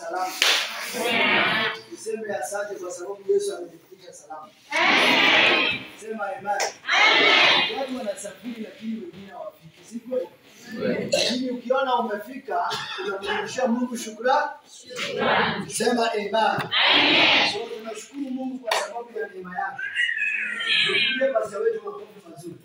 salama. Niseme asante kwa sababu Yesu ametufikisha salama. Sema amen. Watu wanasafiri lakini wengine hawafiki, si kweli? Lakini ukiona umefika, unamrudishia Mungu shukrani. Sema amen. So tunashukuru Mungu kwa sababu ya neema yake. Tupige pastor wetu makofi mazuri.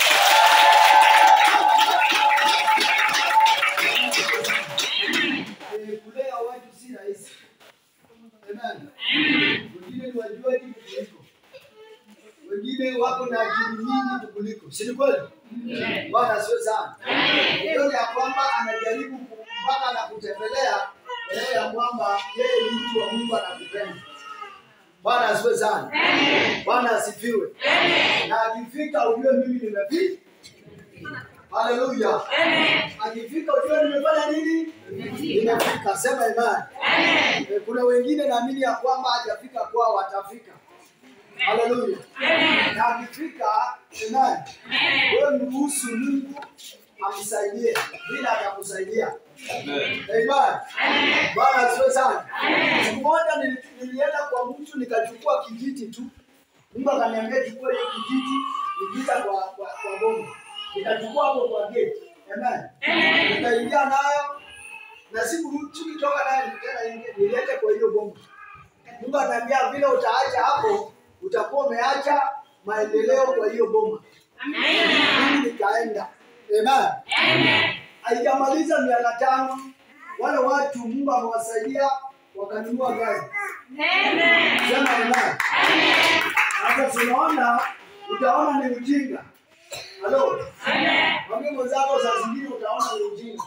Eh, kulea watu si rahisi. Amen. Wengine ni wajuaji kukuliko, wengine wako na akili nyingi kukuliko, si ni kweli? Bwana asiwe sana. Ndio ya kwamba anajaribu ku- mpaka anakutembelea leo ya kwamba yeye ni mtu wa Mungu anakupenda. Bwana asiwe sana. Bwana asifiwe. Na akifika ujue mimi nimefika. Haleluya. Akifika ujue nimefanya nini? Nimefika. Sema imani. Eh, Kuna wengine naamini ya kwamba hajafika kwao watafika. Haleluya. Na akifika, amen. Wewe mruhusu Mungu amsaidie bila atakusaidia. Amen. Bwana asifiwe sana. Siku moja nili- nilienda kwa mtu nikachukua kijiti tu. Mungu akaniambia chukua hiyo kijiti, nikita kwa kwa, kwa bomba. Nikachukua hapo kwa gate. Amen. Nikaingia nayo na siku tukitoka nayo tena ingie nilete kwa hiyo bomba. Mungu ananiambia vile utaacha hapo utakuwa umeacha maendeleo kwa hiyo bomba. Mimi nikaenda. Amen. Haijamaliza miaka tano, wale watu Mungu amewasaidia wakanunua gari. Sema amen. Sasa tunaona, utaona ni ujinga. Halo. Mwambie mwenzako saa zingine utaona ni ujinga.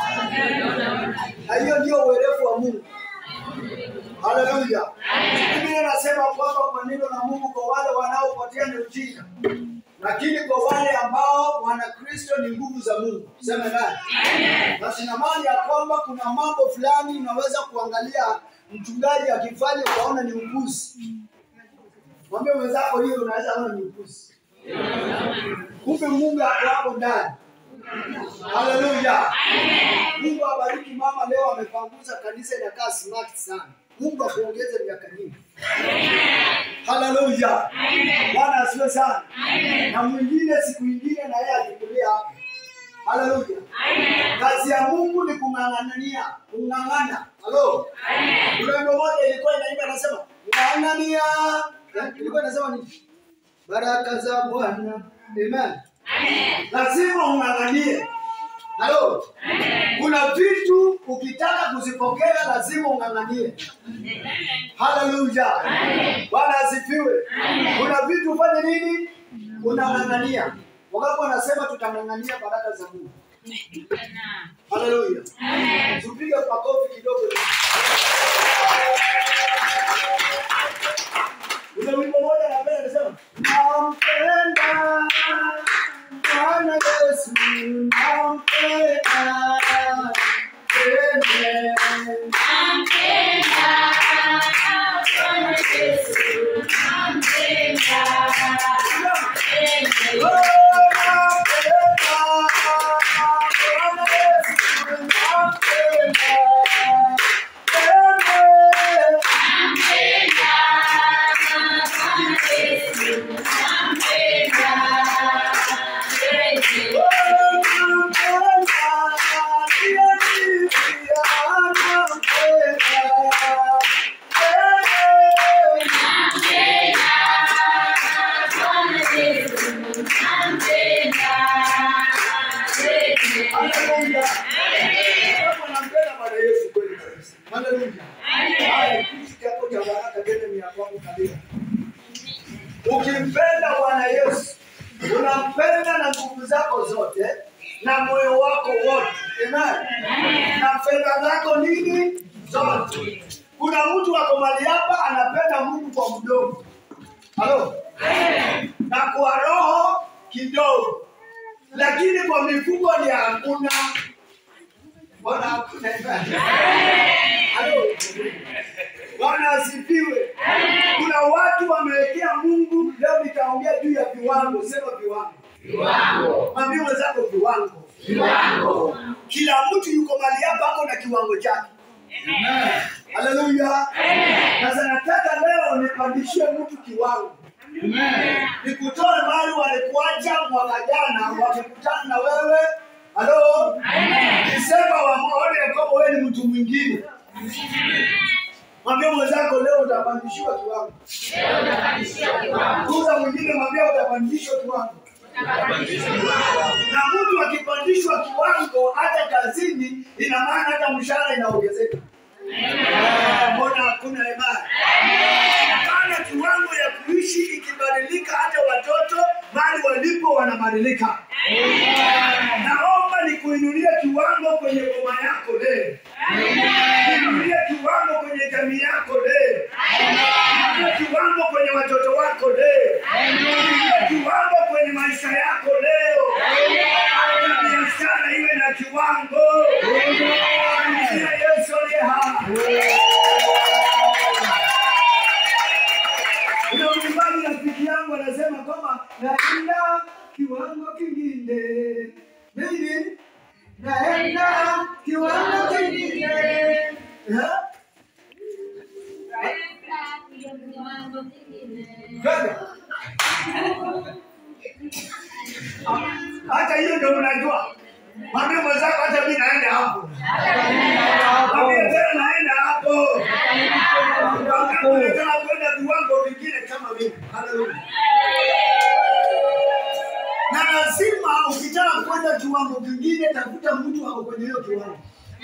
Na hiyo ndio uwerevu wa Mungu. Haleluya. Biblia inasema kwamba kwa neno la Mungu kwa wale wanaopotea ni ujinga, lakini kwa wale ambao wana Kristo ni nguvu za Mungu. Sema nani? Basi na maana ya kwamba kuna mambo fulani unaweza kuangalia mchungaji akifanya ukaona ni upuzi. Mwambie mwenzako hiyo unaweza ona ni upuzi. Kumbe Mungu ako hapo ndani. Haleluya. Mungu abariki mama leo amepanguza kanisa inakaa smart sana. Mungu akuongeze miaka nyingi. Haleluya. Bwana asiwe sana. Na mwingine siku nyingine na yeye akikulia hapa. Haleluya. Kazi ya Mungu ni kung'ang'ania, kung'ang'ana. Halo. Kuna wimbo moja ilikuwa inaimba inasema ng'ang'ania. Ilikuwa inasema nini? Baraka za Bwana. Amen. Lazima ung'ang'anie. Halo. Kuna vitu ukitaka kuzipokea lazima ung'ang'anie. Haleluya. Bwana asifiwe. Kuna vitu ufanye nini? Unang'ang'ania. Wangapi wanasema tutang'ang'ania baraka za Mungu? Haleluya. Tupige makofi kidogo. Kuna wimbo moja napenda nasema nampenda Bwana Yesu nampenda Amen. Haleluya. Kama unampenda Bwana Yesu kweli kabisa. Haleluya. Haya, kiti chako cha baraka tena ni ya kwako kabisa. Ukimpenda Bwana Yesu, unampenda na nguvu zako zote na moyo wako wote. Amen. Na fedha zako nini? Zote. Kuna mtu ako mahali hapa anapenda Mungu kwa mdomo. Halo? Na kwa roho kidogo. Lakini kwa mifugo ni hakuna. Bwana hakuna. Halo? Bwana asifiwe. Kuna watu wamewekea Mungu. Leo nitaongea juu ya viwango. Sema viwango. Mwambie mwenzako viwango. Kila mtu yuko mahali hapa ako na kiwango chake. Sasa nataka leo nipandishie mtu kiwango, nikutoe mahali walikuacha mwaka jana, wakikutana na wewe halo, Desemba waone kwamba wewe ni mtu mwingine. Mwambie mwenzako leo utapandishiwa kiwango. Kuza mwingine, mwambie utapandishwa kiwango. Na mtu akipandishwa kiwango hata kazini, ina maana hata mshahara inaongezeka. Ah, Mbona hakuna imani? Maana kiwango ya kuishi ikibadilika, hata watoto mahali walipo wanabadilika. Naomba nikuinulie kiwango kwenye boma yako leo, niinulie kiwango kwenye jamii yako leo, niinulie kiwango kwenye watoto wako leo, niinulie kiwango kwenye maisha yako leo. Hata biashara iwe na kiwango. Shangilia Yesu aliye hai. Kuna mwimbaji rafiki yangu anasema kwamba naenda kiwango kingine. Nini? Naenda kiwango kingine. Eh? Kwenda. Hata hiyo ndio unajua. Mwambie mwenzako hata mimi naenda hapo. Mwambie tena naenda hapo. Wangapi wanataka kwenda viwango vingine kama mimi? Haleluya. Na lazima ukitaka kwenda kiwango kingine, tafuta mtu ako kwenye hiyo kiwango.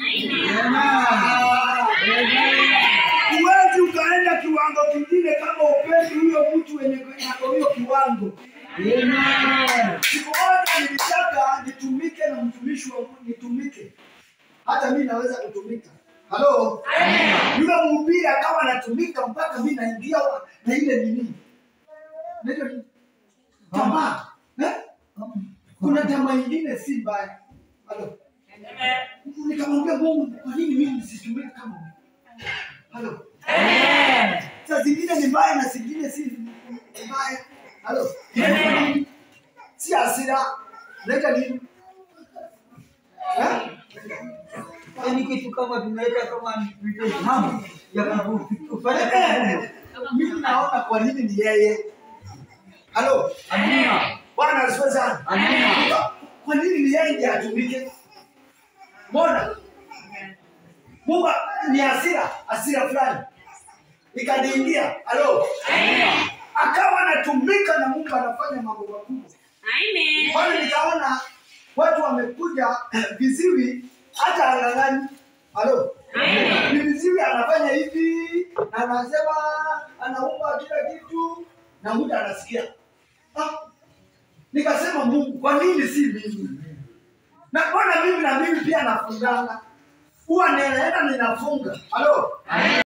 Huwezi ukaenda kiwango kingine kama upendi huyo mtu wenye ako hiyo kiwango. Siku moja nilitaka nitumike na mtumishi wa Mungu, nitumike. Hata mimi naweza kutumika. Halo? Yule mhubiri akawa anatumika mpaka mimi naingia wa- na ile nini? Naitwa nini? Tamaa. Eh? Kuna tamaa ingine si mbaya. Halo? Nikamwambia Mungu, kwa nini mimi nisitumike kama wewe? Halo? Saa zingine ni mbaya na zingine si mbaya. Halo? Si hasira. Naita nini? Eh? Yaani kitu kama tunaweka kama mambo ya kufanya kazi. Eh, Mimi naona kwa nini ni yeye. Halo? Amina. Bwana asifiwe sana. Amina. Kwa nini ni yeye ndiye atumike? Mbona? Mungu ni hasira, hasira fulani. Ikaniingia. Halo? Akawa anatumika na Mungu anafanya mambo makubwa. Kwani nikaona watu wamekuja viziwi hata ang'ang'ani. Halo? Ni viziwi anafanya hivi, na anasema anaumba kila kitu na mtu anasikia. Ah, nikasema Mungu, kwa nini si mimi? Na mbona mimi na mimi pia nafungana? Huwa ninaenda ninafunga. Halo?